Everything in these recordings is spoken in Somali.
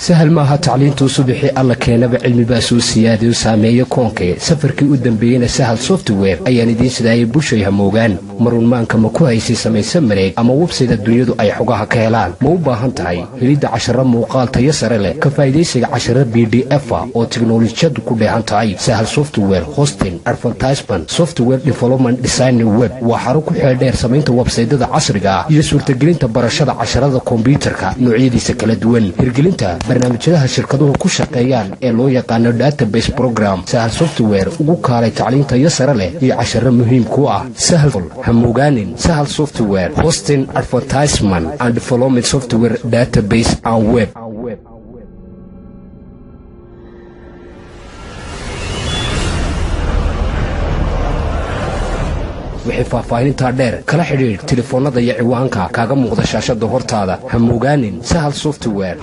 sahal maaha tacliintuu subixii alla keenaba cilmibaa soo siyaadayo saameeyo koonkee safarkii u dambeeyeyna sahal software ayaan idiin sidaayay bushay hamoogaan marunmaanka ma ku haysay samayse mareeg ama websayda dunyadu ay xogaha ka helaan ma u baahan tahay helidda casharo muuqaal tayo sare leh ka faa'idaysiga casharo b d efa oo tiknolojiyadu ku dheehan tahay sahal software hosting advertisement software development design web waa xaro ku xeeldheer samaynta websaydada casriga ah iyo suurtagelinta barashada casharada kombyuutarka noocyadiisa kala duwan hirgelinta barnaamijyadaha shirkaduhu ku shaqeeyaan ee loo yaqaano database program sahal software ugu kaalay tacliintayo sare leh iyo casharo muhiim ku ah sahal hamogaanin sahal software hosting advertisement and development software database and web wixii faahfaahinintaa dheer kala xidhiidh telefoonnada iyo ciwaanka kaaga muuqda shaashada hortaada hamogaanin sahal software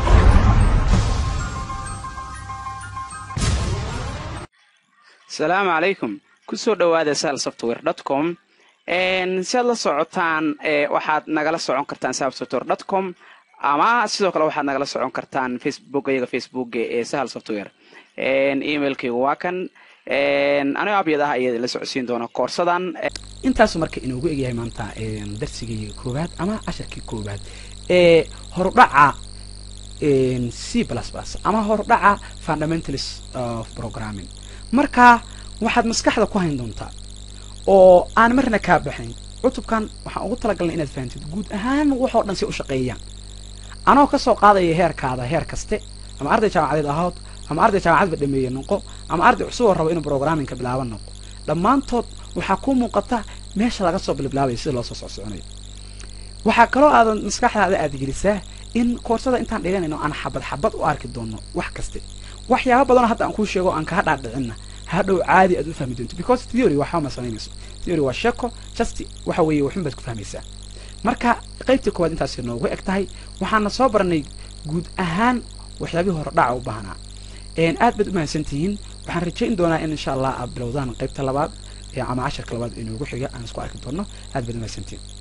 asalaamu calaykum kusoo dhowaada sahal software dot com si aad la socotaan waxaad nagala socon kartaan sahal software dot com ama sidoo kale waxaad nagala socon kartaan facebook iyaga facebook ee sahal software emailkaygu waa kan anigo abyad ah ayaa la socodsiin doona koorsadan intaasu marka inoogu egyahay maanta darsigii koowaad ama casharkii koowaad ee horudhaca c plus plus ama horudhaca fundamentals of programming marka waxaad maskaxda ku hayn doontaa oo aan marna kaa baxayn cutubkan waxaan ugu talagalnay inaad fahamtid guud ahaan waxoo dhan si u shaqeeyaan anoo kasoo qaadaya heerkaada heer kaste ama arday jaamacadeed ahood ama arday jaamacadba dhameeye noqo ama arday cusuboo rabo inuu programmingka bilaaba noqo dhammaantood waxaa kuu muuqata meesha laga soo bilbilaabaya sida loo soo socsoconayo waxaa kaloo aadan maskaxdaada aad gelisaa in koorsada intaan dhiganayno aan xabad xabad u arki doono wax kaste waxyaaba badanoo hadda aan kuu sheego aan kaha dhaadhicinna hadhow caadi aad u fahmi doonto because theory waxba ma samaynayso theory waa sheeko just waxa weeye waxun baad ku fahmaysaa marka qaybtii koowaad intaasi noogu eg tahay waxaana soo baranay guud ahaan waxyaabihii hore dhaca u baahnaa aad baad u mahadsan tihiin waxaan rajayn doonaa in insha allah aad bilowdaan qaybta labaad ama casharka labaad inoogu xiga aan isku arki doono aad baad u mahadsantihiin